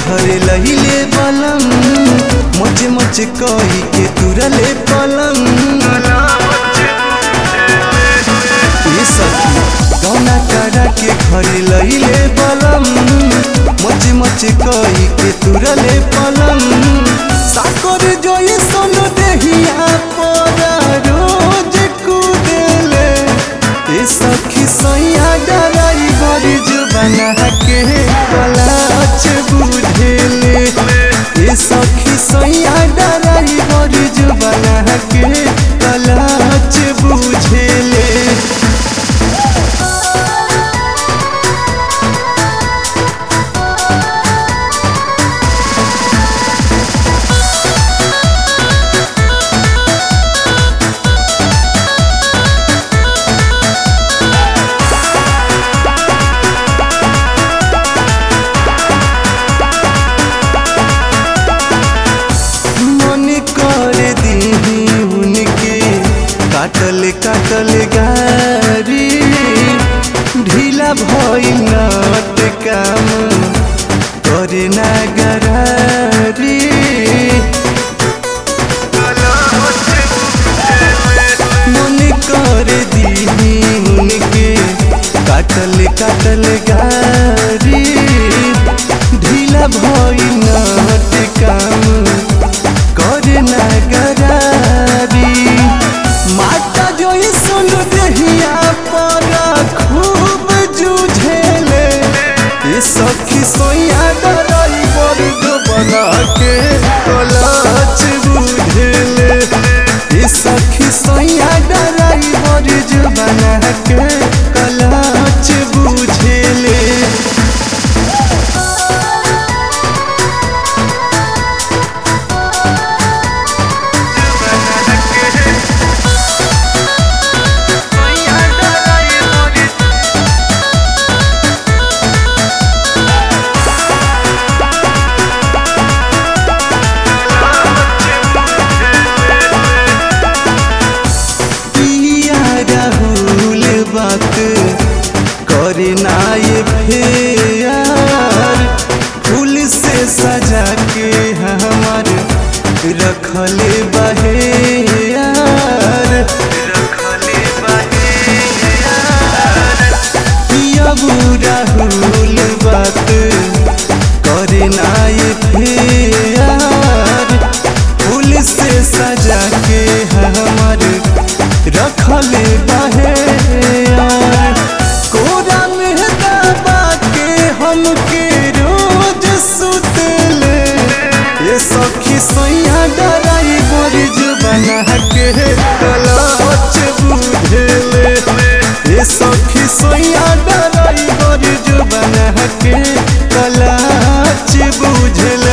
घरे लहिले बलम मच मच कही के तुरले पलंग ये सखी गौना करा के घरे लहिले बलम मच मच कही के तुरले पलंग साकर जोई सोनो देहिया परा रोज कुदेले ए सखी सैया डराई बड़ी जुबाना के कलाच बुझेले ए सखी सैया डराई बड़ी जुबाना के कलाच बुझेले मन कर दीही उनके काटल काटल गारी ढीला भइल नट काम करे ना गरारी मन कर दीही उनके काटल काटल गारी ढीला भइल नट काम करे ना गरारी माता जोई सुन देहिया पर खूब जूझेले ये सखी सोया डराई वर्ग बना के कलाच बुझेले ये सखी सोया डराई वर्ग बना के कलाच बुझेले पिया राहुल बात करे ना ये फेर फूल से सजा के हमार रखले बहे यार रखले बहे पिया राहुल बात करे ना ये फेर फूल से सजा के हमार रखले बहे यार कोरा में दबा के हमके रोज सुतले ये सखी सैया डराई बड़ी जुबाना के कलाच बुझेले ये सखी सैया डराई बड़ी जुबाना के कलाच बुझेले